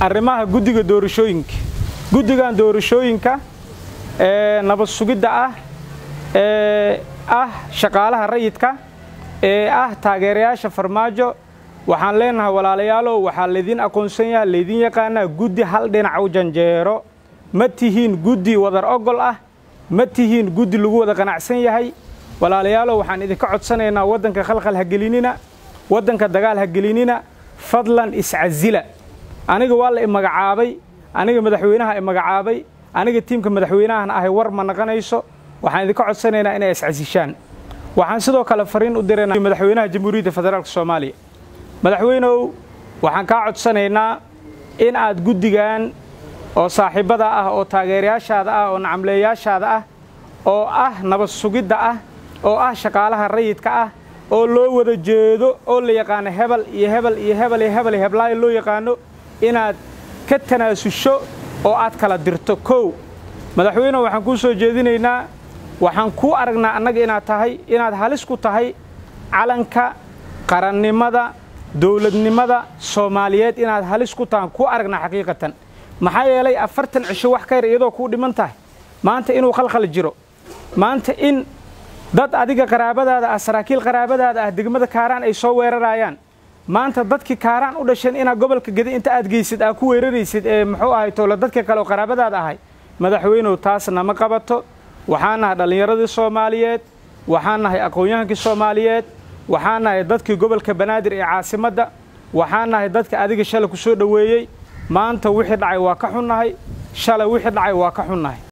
arrimaha guddiga doorashooyinka guddigan doorashooyinka ee nabad sugidda ah ee ah shaqaalaha rayidka ee ah taageerayaasha farmaajo waxaan leenahay walaalayaalow waxaa laydin aqoonsan yaha laydin yaqaanaa guddi hal dhinac u janjeero ma tihiin guddi wadar ogol ah ma tihiin guddi lagu wada qanacsan yahay walaalayaalow waxaan idinka codsanaynaa waddanka khalkhal ha gelinina waddanka dagaal ha gelinina fadlan iscasila aniga waa la i magacaabay aniga madaxweynaha i magacaabay aniga tiimka madaxweynahan ahay war ma naqanayso waxaan idinka codsanaynaa inay iscasishaan waxaan sidoo kale fariin u diraynaa madaxweynaha jamhuuriyadda federaalk soomaaliya madaxweynow waxaan kaa codsanaynaa in aad guddigan oo saaxiibbada ah oo taageerayaashaada ah oo nacamleeyaashaada ah oo ah nabad sugidda ah oo ah shaqaalaha rayidka ah oo loo wada jeedo oo la yaqaano hebel iyo hebel iyo hebel iyo hebel iyo heblaayo loo yaqaano inaad ka tanaasusho oo aad kala dirto kow madaxweynehu waxaan kuu soo jeedinaynaa waxaan kuu aragnaa annaga inaad tahay inaad halis ku tahay calanka qarannimada dowladnimada soomaaliyeed inaad halis ku tahan kuu aragnaa xaqiiqatan maxaa yeelay afartan cisho wax ka yar iyadoo kuu dhiman tahay maanta inuu khalkhal jiro maanta in dad adiga qaraabadaada ah saraakiil qaraabadaada ah degmada kaaraan ay soo weerarayaan maanta dadkii kaaraan u dhasheen inaad gobolka gedi inta aad geysid aad ku weeraraysid ee muxuu ahay towla dadka kale oo qaraabadaada ahay madaxweynuhu taasna ma qabato waxaan nahay dhallinyaradii soomaaliyeed waxaan nahay aqoon-yahankii soomaaliyeed waxaan nahay dadkii gobolka banaadir ee caasimadda waxaan nahay dadka adiga shalay ku soo dhoweeyey maanta wixii dhacay waa ka xunnahay shalay wixii dhacay waa ka xunnahay